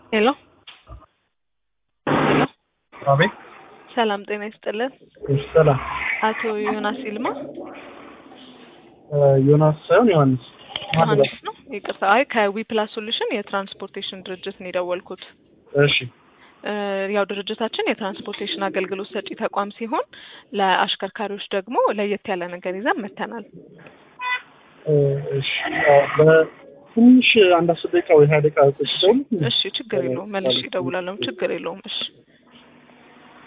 ሄሎ ሄሎ አቤት ሰላም ጤና ይስጥልን። እሺ፣ ሰላም አቶ ዮናስ ይልማ እ ዮናስ ሳይሆን ዮሐንስ ዮሐንስ ነው። ይቅርታ። አይ ከዊፕላስ ሶሉሽን የትራንስፖርቴሽን ድርጅት ነው የደወልኩት። እሺ እ ያው ድርጅታችን የትራንስፖርቴሽን አገልግሎት ሰጪ ተቋም ሲሆን ለአሽከርካሪዎች ደግሞ ለየት ያለ ነገር ይዘን መተናል። እ እሺ አዎ፣ በትንሽ አንድ አስር ደቂቃ ወይ ሀያ ደቂቃ ቆይተው እሺ ችግር የለውም መልሼ እደውላለሁ። ችግር የለውም። እሺ